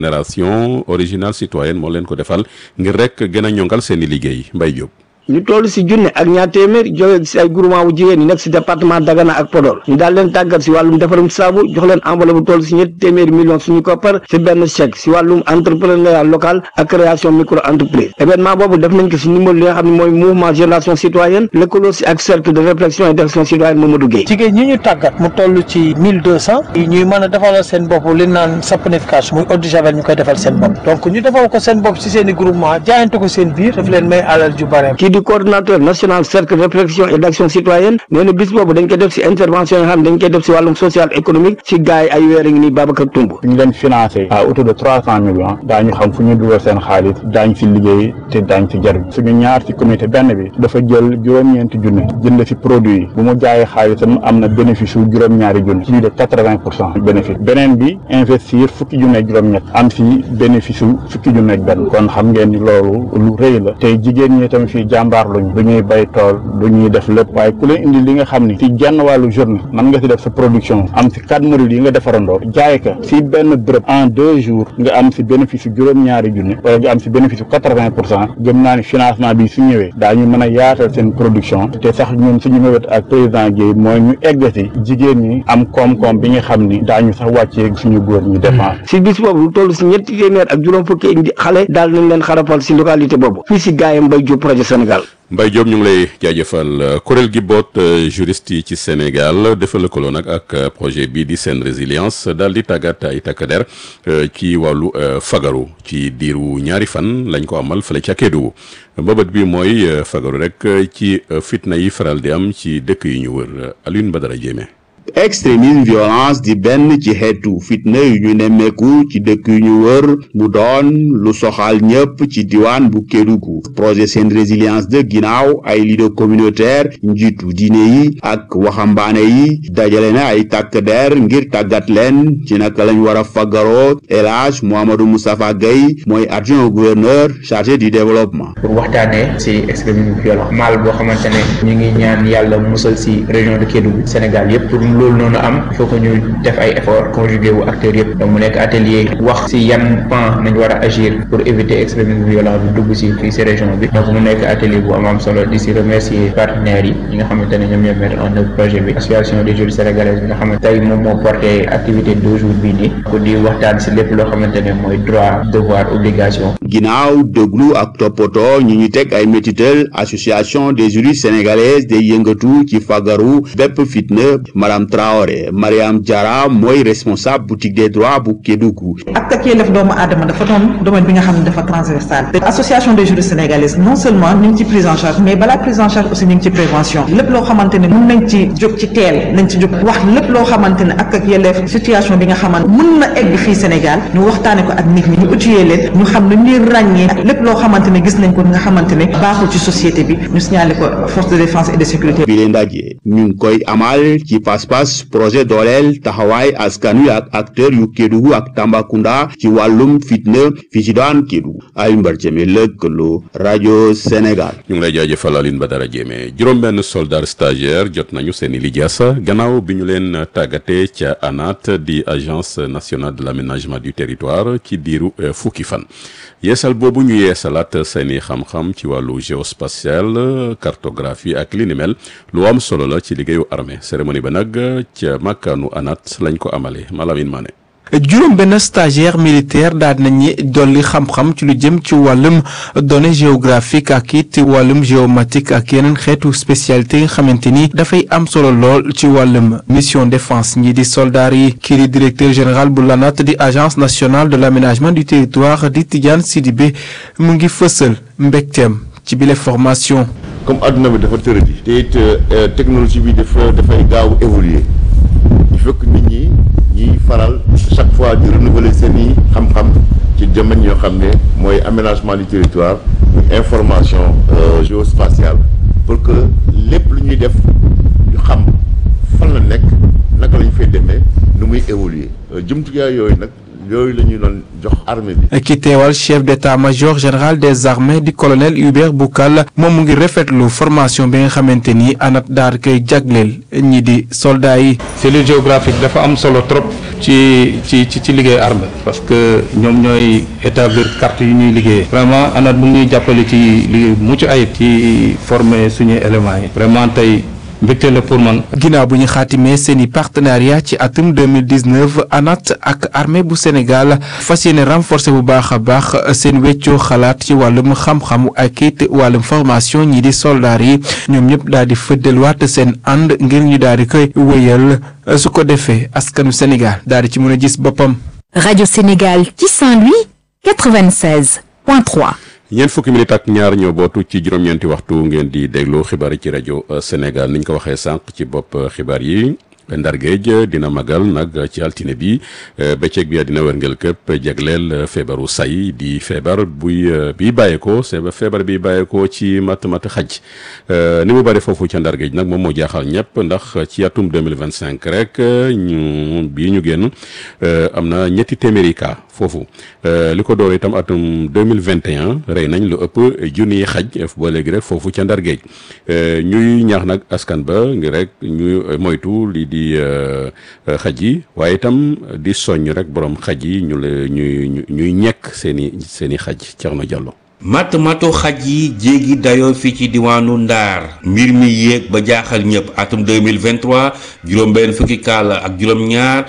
génération originale citoyenne moo leen ko defal ngir rek gën a ñongal seen i liggéey Mbaye Diop. ñu toll si junne ak ñaar téeméer jóge si ay groupement bu jigéen ñi nekk si département Dagana ak Podor ñu daal leen tàggat si wàllum defarum saabu jox leen enveloppe bu toll si ñetti téeméeri millions suñu koppar si benn chèque si wàllum entrepreneuriat local ak création micro entreprise événement boobu def nañ ko si numéro li nga xam ne mooy mouvement génération citoyenne lëkkaloo si ak cercle de réflexion et d'action citoyenne Mamadou Gueye jigéen ñi ñu tàggat mu toll ci mille deux cent ñuy mën a defalal seen bopp li naan saponification muy eau de javel ñu koy defal seen bopp donc ñu defal ko seen bopp si seen i groupement jaayante ko seen biir daf leen may alal ju bare kii di coordonnateur national cercle de réflexion et d'action citoyenne nee na bis boobu dañ koy def si intervention yi nga xam ne dañ koy def si wàllum social économique si gars yi ay weer ngi nii Babacar Toumb ñu leen financé à autour de trois cent millions daañu xam fu ñu dugal seen xaalis daañ si liggéey te daañ si jar suñu ñaar si comité benn bi dafa jël juróom-ñeenti junni jënd si produit yi bu mu jaayee xaalisam am na bénéfice yu juróom-ñaari junni plus de quatre-vingt pour cent bénéfice beneen bi investir fukki junni ak juróom-ñett am si bénéfice yu fukki junni ak benn kon xam ngeen ni loolu lu rëy la tey jigéen ñi tamit fii jàmbaar luñ du ñuy bay tool du ñuy def lépp waaye ku leen indi li nga xam ni si genn wàllu journée mën nga si def sa production am si quatre modules yi nga defarandoo jaay ka si benn bërëb en deux jours nga am si bénéfice yu juróom-ñaari junni wala nga am si bénéfice yu quatre-vingt pour cent gëm naa ni financement bi su ñëwee daañu mën a yaatal seen production te sax ñun suñu mëwét ak président Guèye mooy ñu egg si jigéen ñi am koom-koom bi nga xam ni daañu sax wàccee suñu góor ñi dépense si bis boobu lu toll si ñetti téeméer ak juróom fukki indi xale daal nañ leen xarafal si localité boobu fii si gaayam Mbaye Diop projet Sénégal Mbaye Diop ñu ngi lay jaajëfal kuréel gi boot juriste yi ci Sénégal dafa lëkkaloo nag ak projet bii di seen résilience daal di tàggat ay takk der ci wàllu fagaru ci diiru ñaari fan lañ ko amal fële ca Kédougou mbëbët bi mooy fagaru rek ci fitna yi faral di am ci dëkk yi ñu wër Alioune Badara Diémé extrémisme violence di benn ci xeetu fitna yu ñu nemmeeku ci dëkk yu ñu wër mu doon lu soxal ñëpp ci diwaan bu Kédougou projet seen résilience de ginnaaw ay leader communautaire njiitu diine yi ak waxambaane yi dajale na ay tàkk der ngir tàggat leen ci naka lañ war a faggaroo El Hadj Mouhamadou Moustapha Gueye mooy adjoint au gouverneur chargé du développement pour waxtaanee ci extrémisme violent mal boo xamante ne ñu ngi ñaan yàlla musal ci région de Kédougou Sénégal yëpp loolu noonu am il faut que ñu def ay efforts conjugué wu acteurs yëpp donc mu nekk atelier wax ci yan pan nañ war a agir pour éviter extrémisme violent bi dugg ci fii ci région bi donc mu nekk atelier bu am am solo di ci remercier partenaires yi ñi nga xamante ne ñoom ñoo mettre en œuvre projet bi association des juristes sénégalaises bi nga xamante tey moom moo porté activité deux jours bii nii ko di waxtaan ci lépp loo xamante ne mooy droit devoir obligation ginnaaw déglu ak toppatoo ñi ñu teg ay métital association des juristes sénégalaises day yëngatu ci fagaru bépp fitna madame Traoré Mariam Diarra mooy responsable boutique des droits bu Kédougou ak ak yelleef doomu aadama dafa doon domaine bi nga xam ne dafa transversal te association des juristes sénégalaises non seulement ñu ngi ci prise en charge mais balaa prise en charge aussi ñu ngi ci prévention lépp loo xamante ne mën nañ ci jóg ci teel nañ ci jóg wax lépp loo xamante ne ak ak yelleef situation bi nga xamante mën na egg fii Sénégal ñu waxtaane ko ak nit ñi ñu outillé leen ñu xam ne ñuy ràññee lépp loo xamante ne gis nañ ko nga xamante ne baaxul ci société bi ñu signalé ko force de défense et de sécurité bi leen ndaje ñu ngi koy amal ci pas-pas projet dooleel taxawaay askan wi ak acteur yu Kédougou ak Tambacounda ci wàllum fitna fi ci daan Kédougou ay mbar jëme lëkkaloo rajo Sénégal ñu ngi lay jaajëfal Aline Badara Diémé juróom-benn soldat stagiaire jot nañu seen i lijaasa gannaaw bi ñu leen tàggatee ca ANAT di agence nationale de l'aménagement du territoire ci diiru fukki fan yeesal boobu ñu yeesalaat seeni xam-xam ci wàllu géospatial cartographie ak li ni mel lu am solo la ci liggéeyu armée cérémonie ba nag ca makkaanu ANAT lañ ko amalee Malamine Mané juróom benn stagiaire militaire daal nañu dolli xam-xam ci lu jëm ci wàllum données géographique ak it wàllum géomatique ak yeneen xeetu spécialité yi nga xamante ni dafay am solo lool ci wàllum mission défense ñi di soldats yi kii di directeur général bu l'ANAT di agence nationale de l'aménagement du territoire di Tidiane Sidibé mu ngi fësal mbégteem ci bile formation. comme adduna bi dafa tëradi. te it technologie bi dafa dafay gaaw évoluer il faut que nit ñi. ñiy faral chaque fois di renouveler seen i xam-xam ci domaine yoo xam ne mooy aménagement du territoire information géospatiale pour que lépp lu ñuy def ñu xam fan la nekk naka la ñu fay demee nu muy évoluer jumtukaay yooyu nag yooyu la ñuy doon jox armée bi. ki teewal chef d'état-major général des armées di colonel Hubert Boukal moom mu ngi rafetlu formation bi nga xamante ni ANAT daal koy jagleel ñi di soldats yi. cellule géographique dafa am solo trop ci ci ci ci liggéey armée parce que ñoom ñooy établir carte yi ñuy liggéeyee vraiment ANAT mu ngi jàppale ci liggéey mucc ayib ci former suñuy éléments yi vraiment tey. mbégte la pour man. ginnaaw bu ñu xaatimee seeni partenariat ci atum 2019 ANAT ak armée bu Sénégal fas yéene renforcer bu baax a baax seen weccoo xalaat ci wàllum xam-xamu ak it wàllum formation ñi di soldats yi ñoom ñëpp daal di fëddalwaat seen ànd ngir ñu daal di koy wéyal su ko defee askanu Sénégal daal di ci mën a gis boppam. Radio Sénégal ci Saint-Louis 96.3. ñeent fukki minute ak ñaar ñoo bootu ci juróom-ñeenti waxtu ngeen di déglu xibaar yi ci rajo Sénégal niñ ko waxee sànq ci bopp xibaar yi Ndar Géej dina magal nag ci altine bi bëccëg bi dina wërngël këpp jagleel feebaru say di feebar buy bi bàyyeekoo feebar bi bàyyeekoo ci mat mat xaj ni mu bëri foofu ca Ndar Géej nag moom moo jaaxal ñëpp ndax ci atum 2025 rek ñu bii ñu génn am na ñetti téeméeri cas foofu li ko door itam atum 2021 rey nañ lu ëpp junniy xaj ba léegi rek foofu ca Ndar Géej ñuy ñaax nag askan ba ngir rek ñuy moytu li di xaj yi waaye itam di soññ rek borom xaj yi ñu la ñuy ñuy ñekk seeni seeni xaj Thierno Diallo matt matu xaj yi jéegi dayoo fii ci diwaanu Ndaar mbir mi yéeg ba jaaxal ñëpp atum 2023 juróom benn fukki kaa la ak juróom ñaar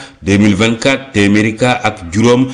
2024 téeméeri kaa ak juróom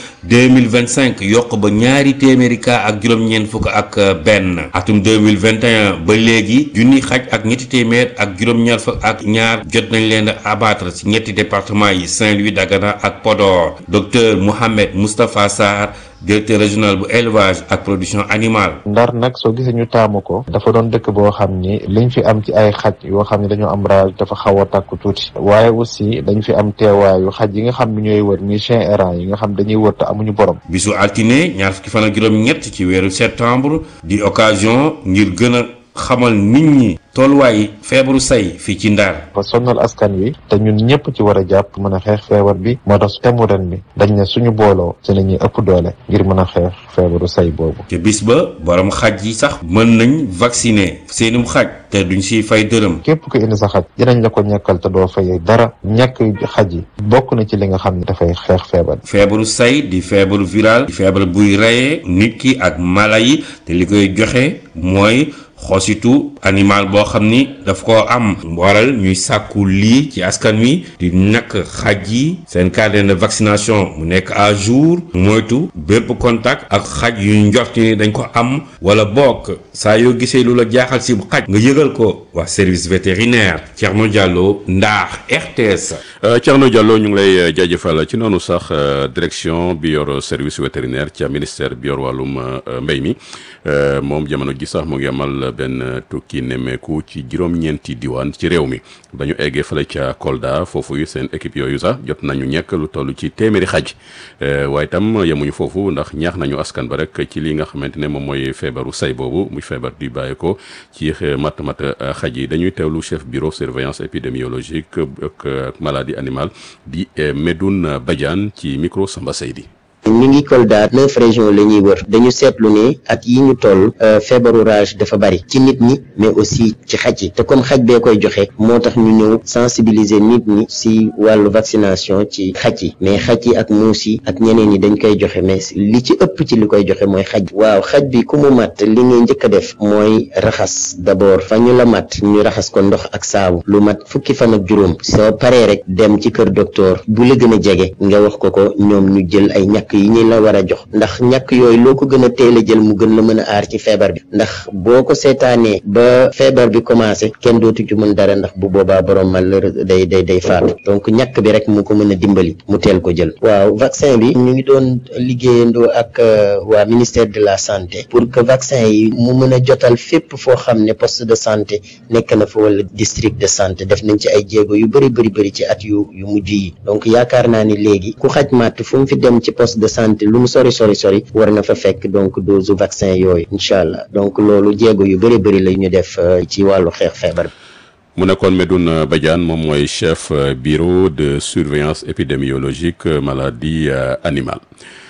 2025 yokk ba ñaari téeméeri kaa ak juróom ñeent fukk ak benn atum 2021 ba léegi junni xaj ak ñetti téeméer ak juróom ñaar fukk ak ñaar jot nañ leen abattre ci ñetti département yi Saint-Louis Dagana ak Podor docteur Mohamed Moustapha Sarr directeur régional bu élevage ak production animale. ndar nag soo gisee ñu taamu ko dafa doon dëkk boo xam ni liñ fi am ci ay xaj yoo xam ne dañoo am rage dafa xaw a takku tuuti waaye aussi dañ fi am teewaayu xaj yi nga xam ne ñooy wër muy chien errant yi nga xam dañuy wër te amuñu borom. bisu altine ñaar fukki fan ak juróom-ñett ci weeru septembre di occasion ngir gën a xamal nit ñi tolluwaay feebaru say fii ci Ndar. ba sonnal askan wi te ñun ñëpp ci war a jàpp mën a xeex feebar bi moo tax temu ren bi dañ ne suñu booloo ci la ñuy ëpp doole ngir mën a xeex feebaru say boobu. te bis ba borom xaj yi sax mën nañ vacciner seenum xaj te duñ siy fay dërëm. képp ko indi sa xaj dinañ la ko ñàkkal te doo fay dara ñàkk xaj yi bokk na ci li nga xam ne dafay xeex feebar. feebaru say di feebaru viral di feebar buy reyee nit ki ak mala yi te li koy joxe mooy. xositu animal boo xam ni daf ko am waral ñuy sàkku lii ci askan wi di nakk xaj yi seen carnet de vaccination mu nekk à jour moytu bépp contact ak xaj yu njort ni dañ ko am wala bokk saa yoo gisee lu la jaaxal si xaj nga yëgal ko wax service vétérinaire Thierno Diallo Ndar RTS. Thierno Diallo ñu ngi lay jaajëfal ci noonu sax direction bi yor service vétérinaire ca ministère bi yor wàllum mbéy mi moom jamono ji sax mu ngi amal benn tukki nemmeeku ci juróom-ñeenti diwaan ci réew mi ba ñu eggee fële ca Kolda foofu seen équipe yooyu sax jot nañu ñekk lu toll ci téeméeri xaj waaye itam yemuñu foofu ndax ñaax nañu askan ba rek ci li nga xamante ne moom mooy feebaru say boobu muy feebar di bàyyi ko ci mat mat xaj yi dañuy teewlu chef bureau surveillance épidémiologique ak maladie animale di Medoune Badiane ci micro Samba Seydi ñu ngi Kolda neuf régions la ñuy wër dañu seetlu ne at yi ñu toll feebaru rage dafa bari ci nit ñi mais aussi ci xaj yi te comme xaj bee koy joxe moo tax ñu ñëw sensibiliser nit ñi si wàllu vaccination ci xaj yi mais xaj yi ak muus yi ak ñeneen ñi dañ koy joxe mais li ci ëpp ci li koy joxe mooy xaj waaw xaj bi ku mu mat li ngay njëkk a def mooy raxas d'abord fa ñu la mat ñu raxas ko ndox ak saabu lu mat fukki fan ak juróom soo paree rek dem ci kër docteur bu la gën a jege nga wax ko ko ñoom ñu jël ay ñàkk yi ñi la war a jox ndax ñàkk yooyu loo ko gën a teel a jël mu gën la mën a aar ci feebar bi ndax boo ko seetaanee ba feebar bi commencé kenn dootu ci mën dara ndax bu boobaa borom malheur day day day faatu donc ñàkk bi rek mu ko mën a dimbali mu teel ko jël waaw vaccin bi ñu ngi doon liggéeyandoo ak waa ministère de la santé pour que vaccin yi mu mën a jotal fépp foo xam ne poste de santé nekk na fa wala district de santé def nañ ci ay jéego yu bëri bëri bëri ci at yu yu mujj yi donc yaakaar naa ni léegi ku xaj màtt fu mu fi dem ci poste de santé lu mu sori sori sori war na fa fekk donc dose vaccin yooyu incha allah donc loolu jéego yu bëri bëri la ñu def ci wàllu xeex feebar bi. mu nekkoon Medoune Badiane moom mooy chef bureau de surveillance épidémiologique maladie animale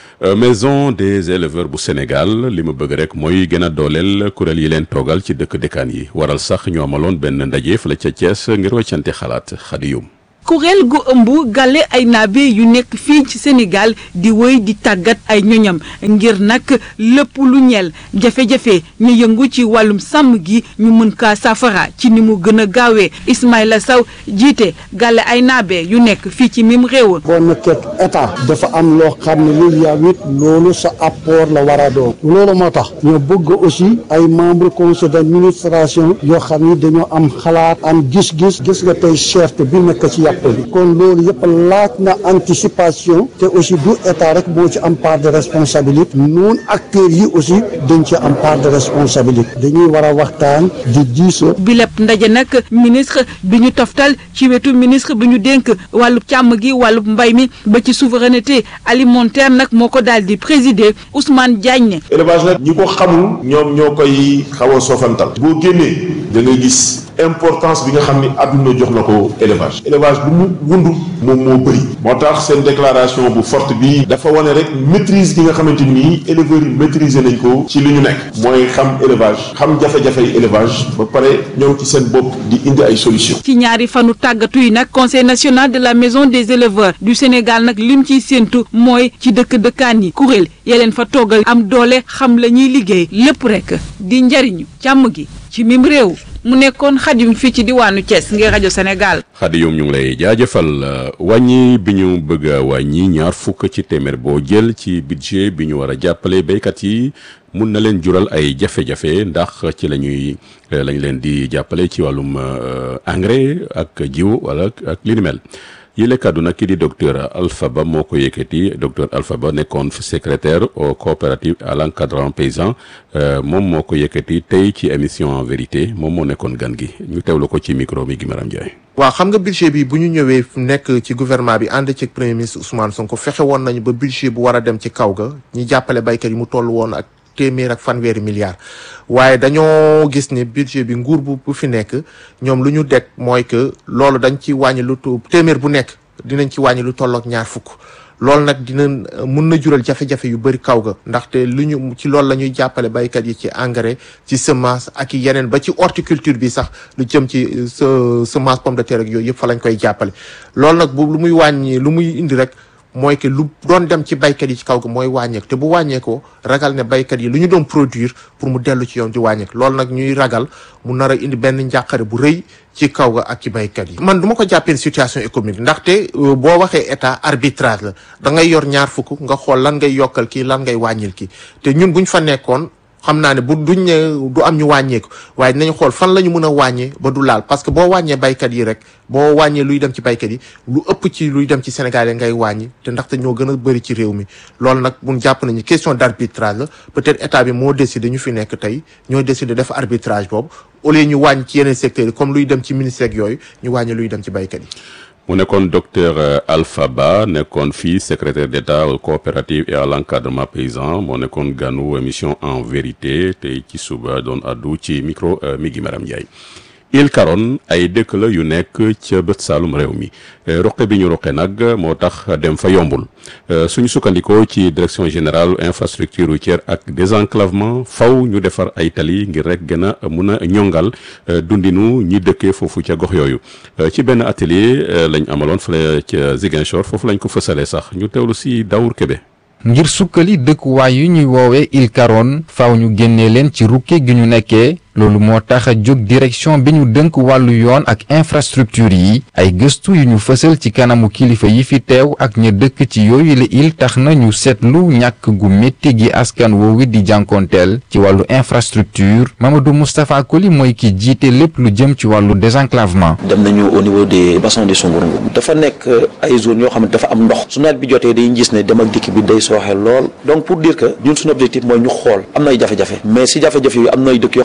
maison des éleveurs bu Sénégal li mu bëgg rek mooy gën a dooleel kuréel yi leen toogal ci dëkk dëkkaan yi waral sax ñu amaloon benn ndaje fële ca Thiès ngir weccante xalaat xadiyum kuréel gu ëmb gale ay naabe yu nekk fii ci Sénégal di wéy di tàggat ay ñoñam ngir nag lépp lu ñeel jafe-jafe ñu yëngu ci wàllum sàmm gi ñu mën kaa safara ci ni mu gën a gaawee Ismaïla Sow jiite gale ay naabe yu nekk fii ci mim réew. boo nekkee état dafa am loo xam ne lii yaa wit loolu sa apport la war a doon loolu moo tax ñoo bëgg aussi ay membre conseil d'administration yoo xam ni dañoo am xalaat am gis-gis gis nga tey cherté bi nekk ci yàpp kon loolu yëpp laaj na anticipation te aussi du état rek moo ci am part de responsabilité noonu acteurs yi aussi dañ ci am part de responsabilité dañuy war a waxtaan di diisoo. bi lépp ndaje nag ministre bi ñu toftal ci wetu ministre bi ñu dénk wàllub càmm gi wàllub mbay mi ba ci souveraineté alimentaire nag moo ko daal di présider Ousmane Diagne. élevage nag ñi ko xamul ñoom ñoo koy xaw a soofantal boo génnee da ngay gis importance bi nga xam ni àdduna jox na ko élevage élevage bu mu wundu moom moo bëri moo tax seen déclaration bu forte bi dafa wane rek maîtrise gi nga xamante ni éleveurs yi maîtriser nañ ko ci li ñu nekk mooy xam élevage xam jafe-jafey élevage ba pare ñëw ci seen bopp di indi ay solution ci ñaari fanu tàggatu yi nag conseil national de la maison des éleveurs du Sénégal nag lim ciy séentu mooy ci dëkk dëkkaan yi kuréel ya leen fa toggal am doole xam la ñuy liggéey lépp rek di njariñu càmm gi ci mim réew mu nekkoon xajum fii ci diwaanu Thiès ngir rajo Sénégal. xadiyum ñu ngi lay jaajëfal wàññi bi ñu bëgg a wàññi ñaar fukk ci téeméer boo jël ci budget bi ñu war a jàppale béykat yi mun na leen jural ay jafe-jafe ndax ci la ñuy lañ leen di jàppale ci wàllum engrais ak jiw wala ak li ni mel yile kàddu nag ki di docteur Alpha Ba moo ko yëkkati docteur Alpha Ba nekkoon secrétaire au coopérative à l'encadrement paysan moom moo ko yëkkati tey ci émission en vérité moom moo nekkoon gan gi ñu teewlu ko ci micro mi gi Maram Ndiaye. waaw xam nga budget bi bu ñu ñëwee nekk ci gouvernement bi ànd ci premier ministre Ousmane Sonko fexe woon nañu ba budget bu war a dem ci kaw ga ñi jàppale baykat yi mu toll woon ak téeméer ak fanweeri milliards waaye dañoo gis ne budget bi nguur bu bu fi nekk ñoom lu ñu deg mooy que loolu dañ ci wàññi lu tu téeméer bu nekk dinañ ci wàññi lu tollook ñaar fukk loolu nag dina mun na jural jafe-jafe yu bëri kaw ga ndaxte lu ñu ci loolu la ñuy jàppale baykat yi ci engrais ci semence ak i yeneen ba ci horticulture bi sax lu jëm ci semence pomme de terre ak yooyu yëpp fa lañ koy jàppale loolu nag bu lu muy wàññi lu muy indi rek mooy que lu doon dem ci baykat yi ci kaw ga mooy wàññeeku te bu wàññeekoo ragal ne baykat yi lu ñu doon produire pour mu dellu ci yoon di wàññeeku loolu nag ñuy ragal mu nar a indi benn njàqare bu rëy ci kaw ga ak ci baykat yi. man du ma ko jàppee situation économique ndaxte boo waxee état arbitrage la da ngay yor ñaar fukk nga xool lan ngay yokkal kii lan ngay wàññil kii te ñun buñ fa nekkoon. xam naa ne bu duñ ne du am ñu wàññeeku waaye dinañ xool fan la ñu mën a wàññee ba du laal parce que boo wàññee baykat yi rek boo wàññee luy dem ci baykat yi lu ëpp ci luy dem ci Sénégal ngay wàññi te ndaxte ñoo gën a bëri ci réew mi loolu nag mun jàpp nañu question d' arbitrage la peut-être état bi moo décidé ñu fi nekk tey ñoo décidé def arbitrage boobu au lieu ñu wàññi ci yeneen secteurs yi comme luy dem ci ministère yooyu ñu wàññi luy dem ci baykat yi mu nekkoon docteur Alpha Ba nekkoon fii secrétaire d'État aux coopératives et à l'encadrement paysan moo nekkoon ganu émission en vérité tey ci suba doon addu ci micro mi gi Maram Ndiaye Île Caron ay dëkk la yu nekk ca bët saalum réew mi roqe bi ñu roqe nag moo tax dem fa yombul suñu sukkandikoo ci direction générale infrastructure routière ak désenclavement faw ñu defar ay tali ngir rek gën a mun a ñongal dundinu ñi dëkkee foofu ca gox yooyu ci benn atelier lañ amaloon fële ca Ziguinchor foofu lañ ko fësalee sax ñu teewlu si Daour Kébé ngir sukkali dëkkuwaay yu ñuy woowee Île Caron faaw ñu génnee leen ci rukke gi ñu nekkee loolu moo tax a jóg direction bi ñu dënk wàllu yoon ak infrastructure yi ay gëstu yu ñu fësal ci kanamu kilifa yi fi teew ak ña dëkk ci yooyu la il tax na ñu seetlu ñàkk gu métti gi askan woowu di jànkoonteel ci wàllu infrastructure Mamadou Moustapha Koli mooy ki jiite lépp lu jëm ci wàllu désenclavement. dem nañu au niveau des bassins de Songorong dafa nekk ay zones yoo xam ne dafa am ndox su nawet bi jotee dañuy gis ne dem ak dikk bi day sooxe lool donc pour dire que ñun suñu objectif mooy ñu xool am na ay jafe-jafe mais si jafe-jafe yooyu am na ay dëkk yoo xam ne ñoom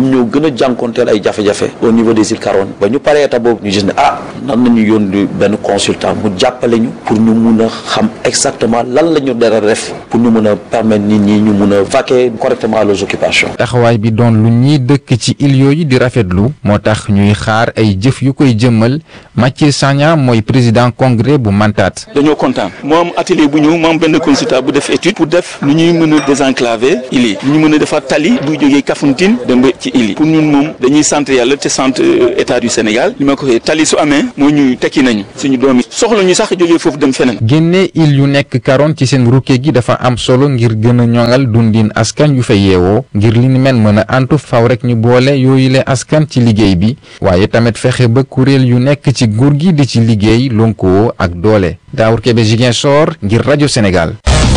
ñoom ñoo gën a jànkonteel ay jafe-jafe au niveau des îles Caroline ba ñu paree étape boobu ñu gis ne ah nan nañu yónni benn consultant mu jàppale ñu pour ñu mun a xam exactement lan la ñu dara def pour ñu mun a permettre nit ñi ñu mun a vaquer correctement à leurs occupations. taxawaay bi doon lu ñiy dëkk ci île yooyu di rafetlu moo tax ñuy xaar ay jëf yu koy jëmmal Mathieu Sagna mooy président congrès bu Mantate. dañoo kontaan moo am atelier bu ñëw moo am benn consultant bu def étude pour def lu ñuy mën a désenclaver île yi ñu mën a defar tali buy jógee Kafountine dem ba ci île yi pour ñun moom dañuy sant yàlla te sant état du Sénégal li ma ko waxee tali su amee moo ñu tekki nañu suñu doom yi soxla ñu sax jógee foofu dem feneen. génne île yu nekk Caroline ci seen rukke gi dafa am solo ngir gën a ñoŋal dundin askan yu fa yeewoo ngir li ni mel mën a antu faw rek ñu boole yooyu le askan ci liggéey bi waaye tamit fexe ba kuréel yu nekk ci nguur gi di ci liggéey lonkoo ak doole Daawur Kebe Ziguinchor ngir rajo Sénégal.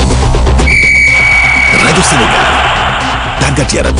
rajo Sénégal tàggat yaram.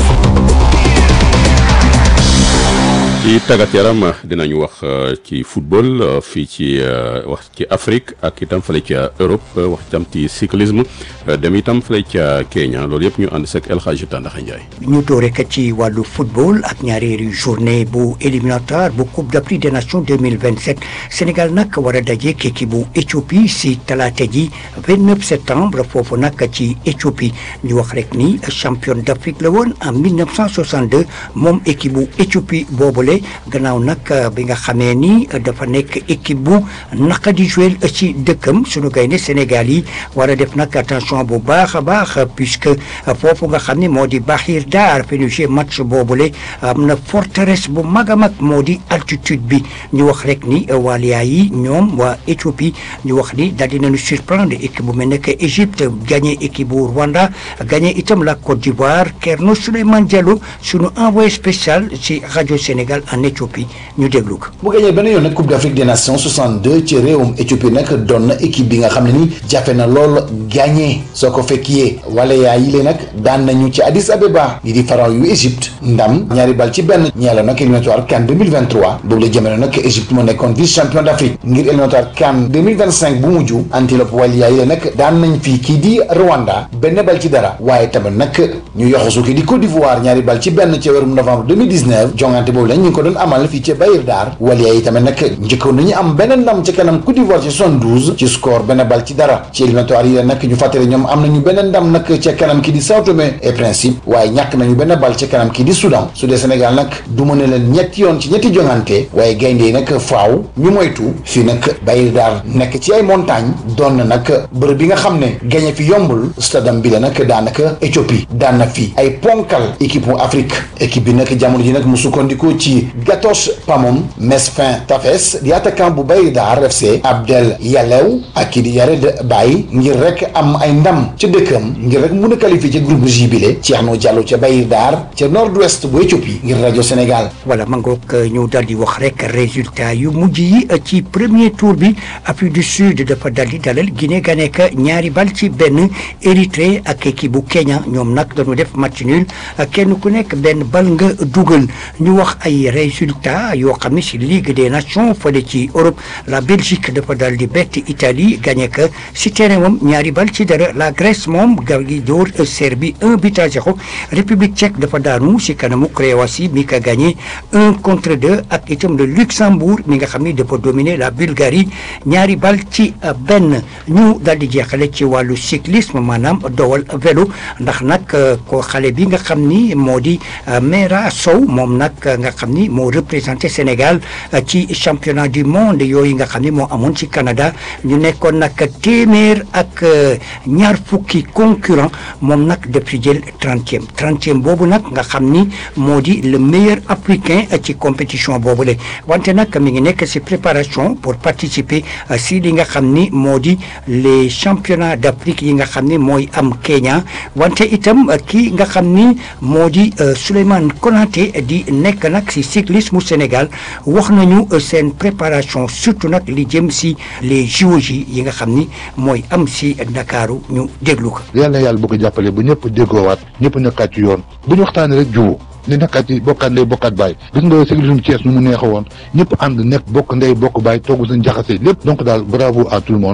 ci tàggat yaram dinañu wax ci football fii ci wax ci Afrique ak itam fële ca Europe wax itam ci cyclisme dem itam fële ca Kenya loolu yëpp ñu ànd seeg El Hadji Tandaxa Ndiaye. ñu doore ko ci wàllu football ak ñaareelu journée bu éliminatoire bu Coupe d'Afrique des Nations 2027 Sénégal nag war a daje équipe bu Éthiopie si talaata ji 29 septembre foofu nag ci Éthiopie ñu wax rek ni champion d'Afrique la woon en 1962 moom équipe bu Éthiopie boobule. gannaaw nag bi nga xamee ni dafa nekk équipe bu naka di jouer ci dëkkam sunu gaynde Sénégal yi war a def nag attention bu baax a baax puisque foofu nga xam ne moo di Bahir Dar fi ñu jouer match boobule am na forteresse bu mag a mag moo di altitude bi ñu wax rek ni waaliyaa yi ñoom waa Éthiopie ñu wax ni daal dinañu surprendre équipe bu mel ne que Égypte gagné équipe bu Rwanda gagné itam la Côte d'Ivoire Kerno Souleymane Diallo sunu envoyé spécial ci rajo Sénégal en Éthiopie ñu déglu ko. bu gañee benn yoon nag Coupe d'Afrique des Nations 62 ci réewum Éthiopie nag doon na équipe bi nga xam ne ni jafe na lool gagné soo ko fekkee wala yaa yi lee nag daan nañu ci Addis Abeba li di pharaon yu Égypte ndam ñaari bal ci benn ñeela nag éliminatoire CAN 2023 boobu la jamono nag Égypte moo nekkoon vice champion d'Afrique ngir éliminatoire CAN 2025 bu mujj antilope wala yaa yi lee nag daan nañ fii kii di Rwanda benn bal ci dara waaye tamit nag ñu yoxusu kii di Côte d'Ivoire ñaari bal ci benn ci weerum novembre 2019 jongante boobu lañ ñu ngi ko doon amal fii ci Bahir Dar waliya yi tamit nag njëkkoon nañu am benn ndam ci kanam Côte d'Ivoire ci 72 ci score benn bal ci dara ci éliminatoire yi nag ñu fàttali ñoom am nañu benn ndam nag ca kanam kii di Sao Tomé et Principe waaye ñàkk nañu benn bal ci kanam kii di Soudan su dee Sénégal nag du mën a leen ñetti yoon ci ñetti jongante waaye gaynde yi nag faaw ñu moytu fii nag Bahir Dar nekk ci ay montagne doon na nag bërëb bi nga xam ne gañe fi yombul stadam bi la nag daanaka Éthiopie daan na fi ay ponkal équipe bu Afrique équipe bi nag jamono ji nag mu sukkandikoo ci Gatos Pamom Mesfin Tafes di attaquant bu Bahir Dar FC Abdel Yalew ak kii di Yared Baye ngir rek am ay ndam ca dëkkam ngir rek mun a qualifier ci groupe J bile Thierno Diallo ca Bahir Dar ca nord-ouest bu Éthiopie ngir rajo Sénégal. voilà ma ngoog ñu daal di wax rek résultat yu mujj yi ci premier tour bi Afrique du Sud dafa dal di dalal Guinée ga nekk ñaari bal ci benn Érythrée ak équipe bu Kenya ñoom nag dañu def match nul kenn ku nekk benn bal nga dugal ñu wax ay résultats yoo xam ne si Ligue des Nations fële ci Europe la Belgique dafa dal di bett Italie gagné que si terrain moom ñaari bal ci dara la Grèce moom gal gi dóor Serbie un but à zéro République tchèque dafa daanu si kanamu Croatie mi ka gagné un contre deux ak itam le Luxembourg mi nga xam ni dafa dominer la Bulgarie ñaari bal ci benn ñu dal di jeexale ci wàllu cyclisme maanaam dowal vélo ndax nag ko xale bi nga xam ni moo di Mera Sow moom nag nga xam ni moo représenté Sénégal ci championnat du monde yooyu nga xam ni moo amoon ci Canada ñu nekkoon nag téeméer ak ñaar fukki concurrent moom nag def ci jël trentième trentième boobu nag nga xam ni moo di le meilleur africain ci compétition boobu le wante nag mi ngi nekk ci préparation pour participer si li nga xam ni moo di les championnats d'Afrique yi nga xam ni mooy am Kenya wante itam kii nga xam ni moo di Souleymane Konaté di nekk nag ci cyclisme Sénégal wax nañu seen préparation surtout nag li jëm ci les JOJ yi nga xam ni mooy am ci Ndakaaru ñu déglu ko. yal na yàlla boo ko jàppale bu ñëpp déggoowaat ñëpp nekkaat ci yoon bu ñu waxtaanee rek jubóo ni nekkaat ci bokkaat ndey bokkaat baay gis nga cyclisme Thiès nu mu neexa woon ñëpp ànd nekk bokk ndey bokk baay toogu seen jaxase lépp donc daal bravo à tout le monde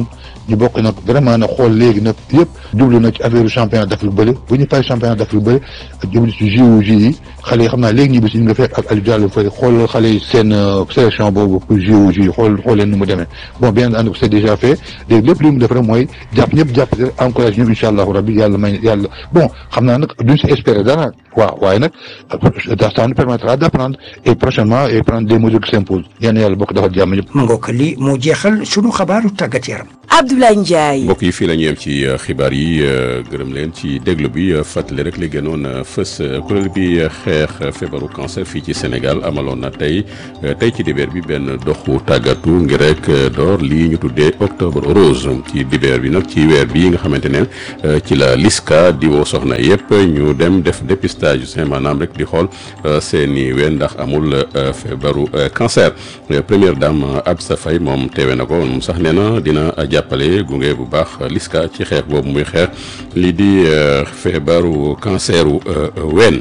ñu bokk nag vraiment nag xool léegi nag yëpp jublu na ci affaire championnat d'Afrique bële bu ñu paree championnat d'Afrique bële jublu ci JOJ yi xale yi xam naa léegi ñi bis ñu nga fekk ak Aliou Diallo Faye xool xale yi seen sélection boobu pour JOJ yi xool xool leen nu mu demee bon bien ànd c'est déjà fait léegi lépp li mu def rek mooy jàpp ñëpp jàpp encouragé ñëpp incha allahu rabbi yàlla may yàlla bon xam naa nag duñ si espérer dara waaw waaye nag ça nous permettra d'apprendre et prochainement et prendre des mesures qui s'imposent yéen yàlla bokk defal jàmm ñëpp ma ngoog li moo jeexal sunu xabaaru tàggat yaram Abdoulaye Ndiaye. mbokk yi fii la ñu yem ci xibaar yi gërëm leen ci déglu bi fàttali rek li gënoon fës kuréel bi xeex feebaru cancer fii ci Sénégal amaloon na tey tey ci dibeer bi benn doxu tàggatu ngir rek door lii ñu tuddee octobre rose ci dibeer bi nag ci weer bi nga xamante ne ci la LISCA di woo soxna yëpp ñu dem def dépistage sain maanaam rek di xool seeni ween ndax amul feebaru cancer première dame Absa Faye moom teewe na ko moom sax nee na dina jàppale gunge bu baax LISCA ci xeex boobu muy xeex lii di feebaru canceru ween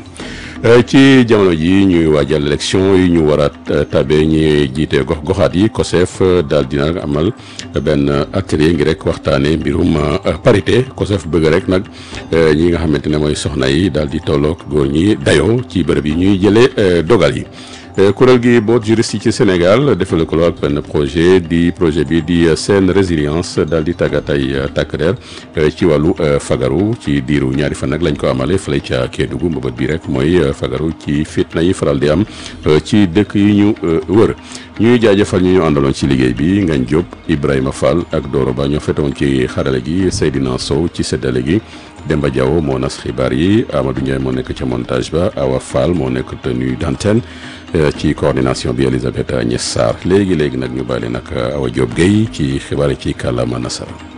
ci jamono ji ñuy waajal élection yi ñu war a tabe ñi jiite gox goxaat yi COSEF daal dina amal benn atelier ngi rek waxtaane mbirum parité COSEF bëgg rek nag ñi nga xamante ne mooy soxna yi daal di tolloog góor ñi dayoo ci bërëb yi ñuy jëlee dogal yi kuréel gi boot juriste yi ci Sénégal defal ko ak benn projet di projet bi di seen résilience daal di tàggat ay takk der ci wàllu fagaru ci diiru ñaari fan nag lañ ko amale fële ca Kédougou mbëbët bi rek mooy fagaru ci fitna yi faral di am ci dëkk yi ñu wër ñuy jaajëfal ñu ñu àndaloon ci liggéey bi Ngagne Diop Ibrahima Fall ak Doro Ba ñoo fetoon ci xarale gi Seydina Sow ci séddale gi Demba Diawo moo nas xibaar yi Amadou Ndiaye moo nekk ca montage ba Awa Fall moo nekk tenue d'antenne ci coordination bi Elisabeth Agnès Sarr léegi léegi nag ñu bàyyi nag Awa Diop Guèye ci xibaar yi ci kàllaama nasara